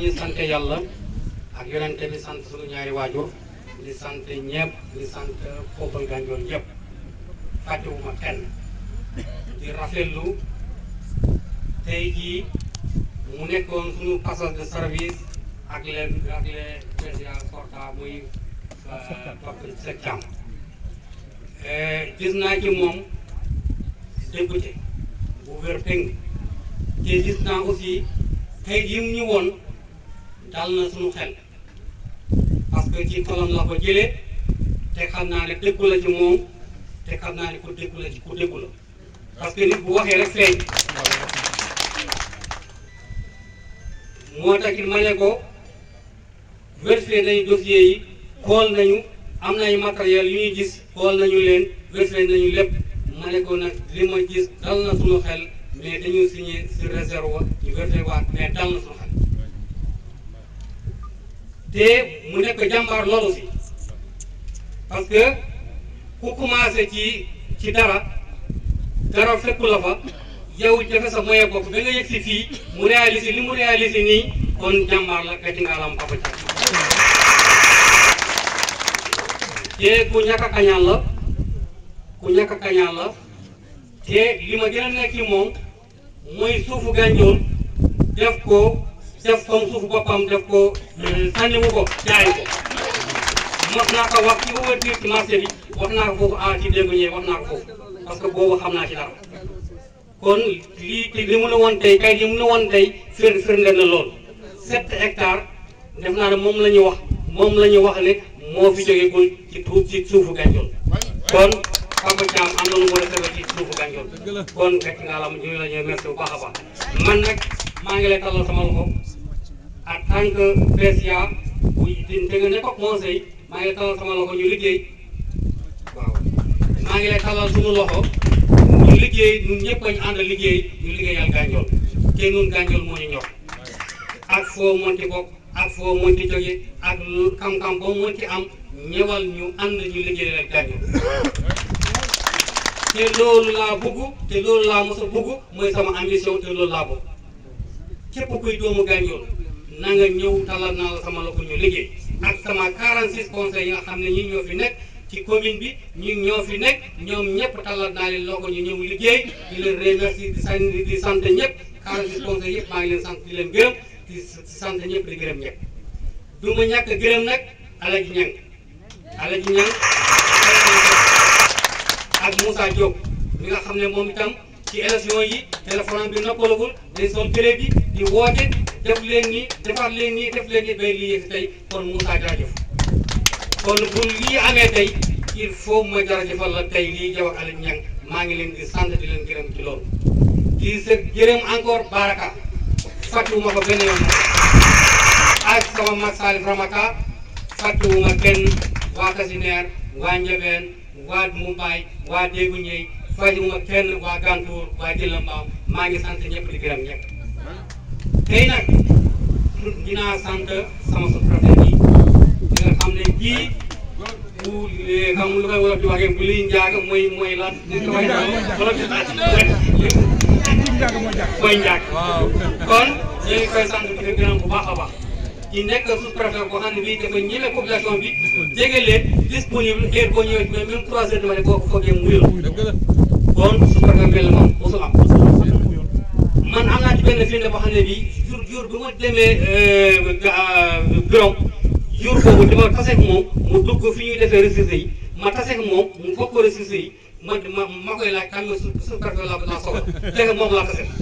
ñu sant yàlla ak yonente bi sant suñu ñaari waajur di sant ñëpp di sant peuple Gandiol yëpp fàttewuma kenn di rafetlu tey jii mu nekkoon suñu passage de service ak les ak les présidents sortants muy Pape Seck Thiam gis naa ci moom député bu wér péng te gis naa aussi tey jii mu ñu woon dal na suñu xel parce que ci xolam la ko jëlee te xam naa ne déggu la ci moom te xam naa ne ku déggu la ci ku déggu la parce que nit bu waxee rek feeñ moo tax it ma ne ko vérifié nañu dossier yi xool nañu am nañu matériel yu ñuy gis xool nañu leen vérifié nañu lépp ma ne ko nag li ma gis dal na suñu xel mais dañu signé sur réserve wa ñu vérifié waat mais dal na suñu xel te mu nekk jàmbaar loolu si parce que ku commencé ci ci dara dara fekku la fa yow jafe sa moyen bopp ba nga yëg si fii mu réalisé li mu réalisé nii kon jàmbaar la gàcce nga alam Papa Thiam te ku ñàkk a kañaan la ku ñàkk a kañaan la te li ma gën a nekk ci moom mooy suufu Gandiol def ko def comme suufu boppam def ko sànniwu ko jaay ko mos naa ko wax ci ouverture ci marché bi wax naa ko foofu ah ci dégg ñëwee wax naa ko foofu parce que boobu xam naa ci dara kon lii te li mu la woon tey kay li mu la woon tey fir firnde na lool sept hectares def naa ne moom la ñu wax moom la ñu wax ne moo fi jógee ko ci tuuf ci suufu Gandiol kon Papa Thiam am na lu mu defee ci suufu Gandiol kon gàcc nga la ñu la ñuy merci bu baax a baax man nag maa ngi lay tallal sama loxo en tant que PCA bu di te nga nekk ak conseil maa ngi lay tallal sama loxo ñu liggéey waaw maa ngi lay tallal suñu loxo ñu liggéey ñun ñëpp ñu ànd liggéey ñu liggéeyal Gandiol te ñun Gandiol moo ñu ñor ak foo monti bokk ak foo monti jóge ak lu xam-xam boo monti am ñëwal ñu ànd ñu liggéeyal Gandiol te loolu laa bëgg te loolu laa mos a bëgg mooy sama ambition te loolu laa bëgg képp kuy doomu Gandiol na nga ñëw talal naa la sama loxo ñu liggéey ak sama 46 conseils yi nga xam ne ñi ñoo fi nekk ci commune bi ñi ñoo fi nekk ñoom ñëpp talal naa leen loxo ñu ñëw liggéey di leen remercier di sant di sant ñëpp 46 conseils yëpp maa ngi leen sant di leen gërëm di sant ñëpp di gërëm ñëpp du ma ñàkk gërëm nag Alaji Ñang Alaji Ñang ak Moussa Diop mi nga xam ne moom itam ci élection yi téléphone bi noppalagul day sol télé bi di woote def leen nii defaat leen nii def leen nii bay lii yëg tey kon Moussa jaajëf kon bu lii amee tey il faut ma jaajëfal la tey lii jaw ak Aliou Niang maa ngi leen di sant di leen gërëm ci loolu di sa gërëm encore Baraka fàttewuma ko benn yoon ak sama mag Salif Ramaka fàttewuma kenn waa Kasineer waa Njabeen waa Mumbaay waa Déggu Ñey fàttewuma kenn waa Gantour waa Jëlambaaw maa ngi sant ñëpp di gërëm ñëpp tey nag dinaa sant sama sous-préfet bi di nga xam ne kii bu xam lu koy wolof di waxee bu liy njaaga mooy mooy lan li ko waxee wolof mooy njaag kon ñu ngi koy sant di ko gërëm bu baax a baax ci nekk sous-préfet boo xam ne bii dafa ñeme population bi jege leen disponible heure boo ñëwee même trois heures de matin boo ko foogee mu wér kon sous-préfet mel moom mosul am man am naa ci benn firnde boo xam ne bii jour jour bi ma demee bureau jour boobu dama taseeg moom mu dugg fi ñuy defee ressources yi ma taseeg moom mu fokk ressources yi ma ma ma koy laaj kan nga su su préfet la laa soxla fekk moom laa taseeg.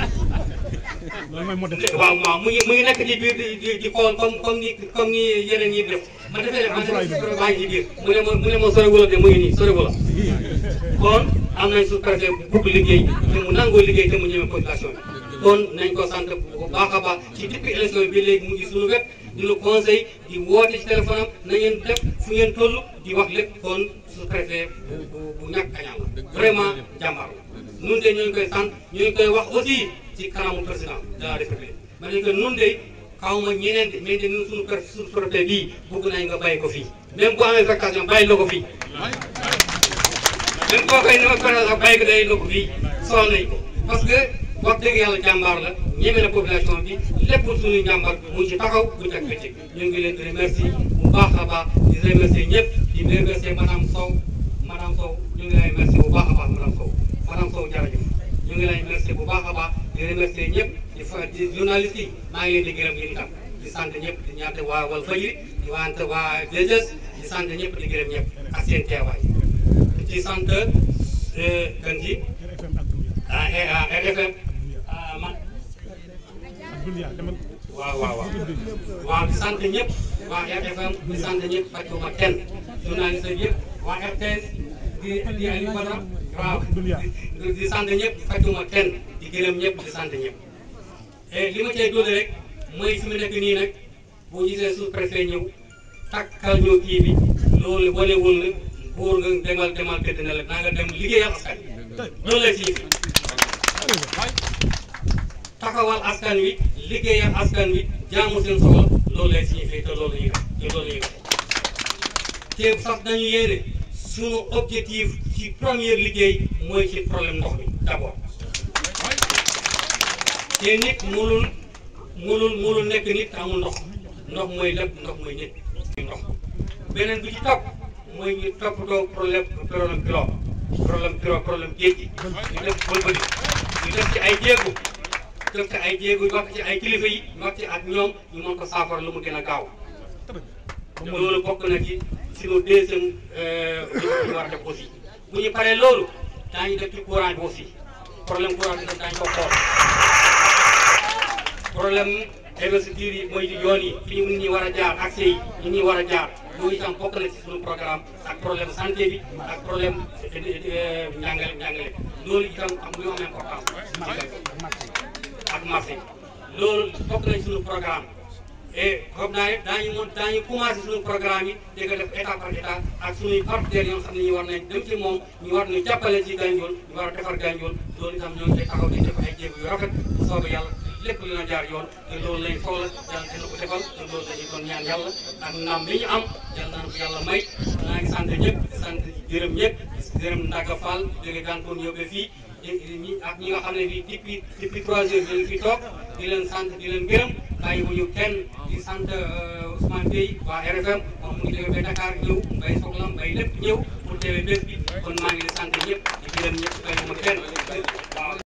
waaw waaw mu ngi mu ngi nekk ci biir di di di xool comme comme ni comme ni yeneen yi def ma defee ma defee maa ngi ci biir mu ne ma mu ne ma sori wala de mu ngi nii sori wala kon am nañ su préfet bu bugg liggéey te mu nangoo liggéey te mu ñëwee population bi. kon nañ ko sant bu baax a baax ci depuis élection bi léegi mu ngi suñu wet di lu conseil di woote ci téléphone am na ngeen def fu ngeen toll di wax lépp kon su préfet bu bu bu ñàkk kañaan la vraiment jàmbaar la nun de ñu ngi koy sant ñu ngi koy wax aussi ci kanamu président de la république ma ne que nun de xaw ma ñeneen de mais de ñun suñu pré suñu préfet bii bëgg nañ nga bàyyi ko fii même bu amee vacation bàyyi la ko fii même boo koy ne ma président bàyyi ko day la ko fii soxla nañ ko parce que wax dëgg yàlla jàmbaar la ñeme na population bi lépp suñu njàmbaar mu ci taxaw bu ci ak bëccëg ñu ngi leen di remercier bu baax a baax di remercier ñëpp di remercier madame Sow madame Sow ñu ngi lay remercier bu baax a baax madame Sow madame Sow jërëjëf ñu ngi lay remercier bu baax a baax di remercier ñëpp di fa di journaliste yi maa ngi leen di gërëm yéen itam di sant ñëpp di ñaata waa Walfadjri di wante waa DGS di sant ñëpp di gërëm ñëpp ak seen teewaay di sant kan ji ah ah RFM ah man waaw waaw waaw waaw di sant ñëpp waa RFM di sant ñëpp fàccuma kenn journaliste yëpp waa RTS di di Aliou Badara waaw di di sant ñëpp fàccuma kenn di gërëm ñëpp di sant ñëpp et li ma cay doole rek mooy fi mu nekk nii nag boo gisee sous préfet ñëw takkal ñëw kii bi loolu wanewul na buur nga demal demal tëdd na la naa nga dem liggéeyal askan wi loolu lay signifié taxawal askan wi liggéeyal askan wi jaamu seen soxla loolu lay signifié te loolu la ñuy def te loolu la ñuy def te sax dañu yéene sunu objectif ci première liggéey mooy ci problème ndox mi d'abord te nit mënul mënul mënul nekk nit te amul ndox ndox mooy lépp ndox mooy nit ndox beneen bi ci topp mooy ñu toppatoo problème problème pirogue problème pirogue problème géej gi ñu def bëlbëli ñu def ci ay jéego def ci ay jéego wax ci ay kilifa yi wax ci ak ñoom ñu mën ko saafara lu mu gën a gaaw te loolu bokk na ci suñu deuxième ñu war a def aussi bu ñu paree loolu daañu def ci courant bi aussi problème courant bi daañu ko xool problème investiture yi mooy di yoon yi fi ñu nit ñi war a jaar accès yi nit ñi war a jaar loolu itam bokk na ci suñu programme ak problème santé bi ak problème njàngale njàngale loolu itam am lu am importance ak marché loolu bokk na ci suñu programme et xam naa ne daañu mën daañu commencé suñu programme yi di ko def état par état ak suñuy partenaires yoo xam ne ñu war nañ dem ci moom ñu war ñu jàppale ci Gandiol ñu war a defar Gandiol loolu itam ñoo ngi koy taxaw di def ay jéego yu rafet bu soobee yàlla lépp lu na jaar yoon te loolu lañ soxla yàlla dina ko defal te loolu lañu doon ñaan yàlla ak ndam bi ñu am yàlla naan ko yàlla may naa ngi sant ñëpp di sant gërëm ñëpp di gërëm Ndaga Fall jóge Gantoon yóbbee fii ñi ak ñi nga xam ne bii depuis depuis trois heures ñu ngi fi toog di leen sant di leen gërëm bàyyi wu ñu kenn di sant Ousmane Gueye waa RFM moom mu ngi jóge ba Dakar ñëw mbay soxlam mbay lépp ñëw pour teewee bés bi kon maa ngi di sant ñëpp di gërëm ñëpp bàyyi wu ma kenn waaw